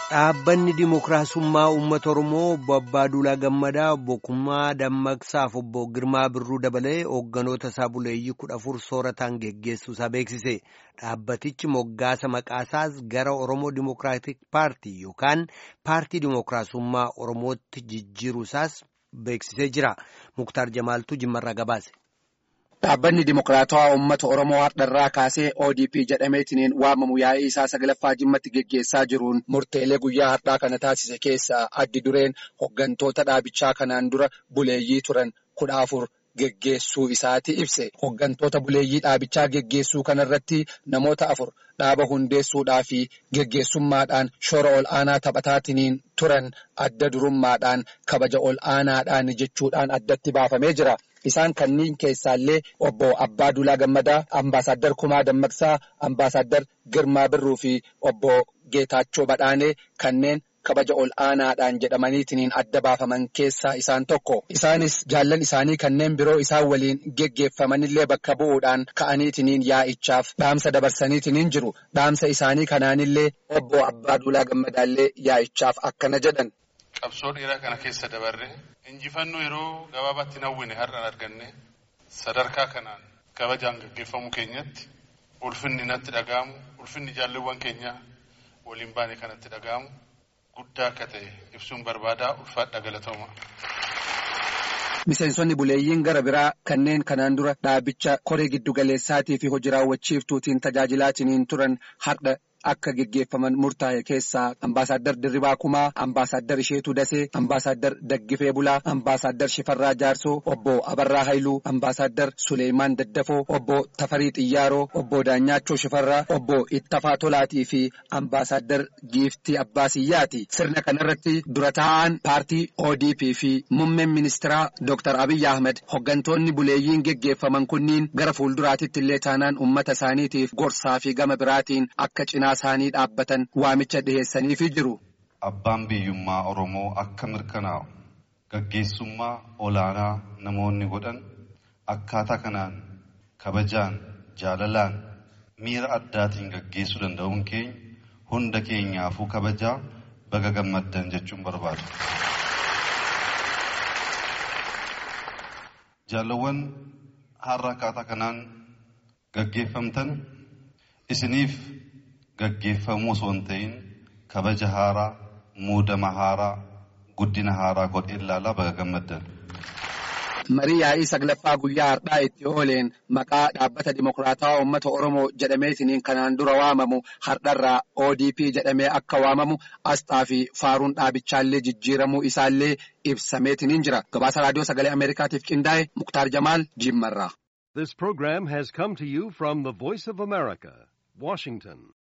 Dhaabbanni Dimookiraasummaa Uummata Oromoo obbo Abbaaduulaa Gammadaa obbo Kummaa Dammaqsaaf obbo Girmaa Birruu dabalee hoogganoota isaa buleeyyii kudha afur soorataan geggeessuusaa beeksise. Dhaabbatichi moggaasa maqaasaas gara Oromoo Dimookiraatik Paartii yookaan Paartii Dimookiraasummaa Oromootti jijjiiruusaas beeksisee jira. Muktaar Jamaaltuu Jimmarraa gabaase. Dhaabbanni Dimokiraatawaa Uummata Oromoo har'arraa kaasee ODP jedhameetiin waamamu yaa'ii isaa saglaffaa jimmatti geggeessaa jiruun murteelee guyyaa har'aa kana taasise keessaa addi dureen hooggantoota dhaabichaa kanaan dura buleeyyii turan kudha afur geggeessuu isaati ibse. Hooggantoota buleeyyii dhaabichaa geggeessuu kanarratti namoota afur dhaaba hundeessuudhaa fi geggeessummaadhaan shoora ol aanaa taphataatiin turan adda durummaadhaan kabaja ol aanaadhaan jechuudhaan addatti baafamee jira. Isaan kanneen keessaallee obbo Abbaaduulaa Gammadaa, Ambaasaddar Kumaa Dammaqsaa, Ambaasaddar Girmaa Birruu fi obbo Geetaachoo Badhaanee kanneen kabaja ol aanaadhaan jedhamaniitiin adda baafaman keessaa isaan tokko. Isaanis jaallan isaanii kanneen biroo isaan waliin geggeeffamanillee bakka bu'uudhaan ka'aniitiin yaa'ichaaf dhaamsa dabarsaniitiin jiru. Dhaamsa isaanii kanaanillee obbo Abbaaduulaa Gammadaallee yaa'ichaaf akkana jedhan. Qabsoo dheeraa kana keessa dabarre injifannoo yeroo gabaabaatti hawwine har'aan arganne sadarkaa kanaan kabajaan gaggeeffamuu keenyatti ulfinni natti dhaga'amu ulfinni jaalluwwan keenya waliin baane kanatti dhaga'amu guddaa akka ta'e ibsuun barbaadaa ulfaadha galatooma. Miseensonni buleeyyiin gara biraa kanneen kanaan dura dhaabicha koree giddugaleessaatii fi hojii raawwachiiftuutiin tajaajilaatiin turan har'a akka geggeeffaman murtaa'e keessaa ambaasaddar Dirribaa Kumaa, ambaasaddar Isheetuu Dasee, ambaasaddar Daggifee Bulaa, ambaasaddar Shifarraa Jaarsoo, obbo Abarraa Haayiluu, ambaasaddar Suleemaan Daddafoo, obbo Tafarii Xiyyaaroo, obbo Daanyaachoo Shifarraa, obbo Ittafaa Tolaatii fi ambaasaddar Giiftii Abbaasiyyaati. Sirna kanarratti dura taa'aan paartii ODP fi muummeen ministeeraa Dr. Abiyyi Ahmed hooggantoonni buleeyyiin geggeeffaman kunniin gara fuulduraatitti illee taanaan uummata isaaniitiif gorsaa fi gama biraatiin akka cinaa isaanii dhaabbatan waamicha dhiheessaniifi jiru. Abbaan biyyummaa Oromoo akka mirkanaa'u gaggeessummaa olaanaa namoonni godhan akkaataa kanaan kabajaan jaalalaan miira addaatiin gaggeessuu danda'uun keenya hunda keenyaafuu kabajaa baga gammaddan jechuun barbaadu. Jaalawwan har'a akkaataa kanaan gaggeeffamtan isiniif gaggeeffamuu osoo hin ta'in kabaja haaraa muudama haaraa guddina haaraa godhee ilaalaa baga gammaddan. Marii yaa'ii saglaffaa guyyaa har'aa itti ooleen maqaa dhaabbata Dimokiraatawaa Uummata Oromoo jedhameetiin kanaan dura waamamu har'arraa ODP jedhamee akka waamamu asxaa fi faaruun dhaabichaallee jijjiiramuu isaallee ibsameetiin jira. Gabaasa raadiyoo sagalee Ameerikaatiif qindaa'e Muktaar Jamaal Jimmarraa. This program has come to you from the Voice of America, Washington.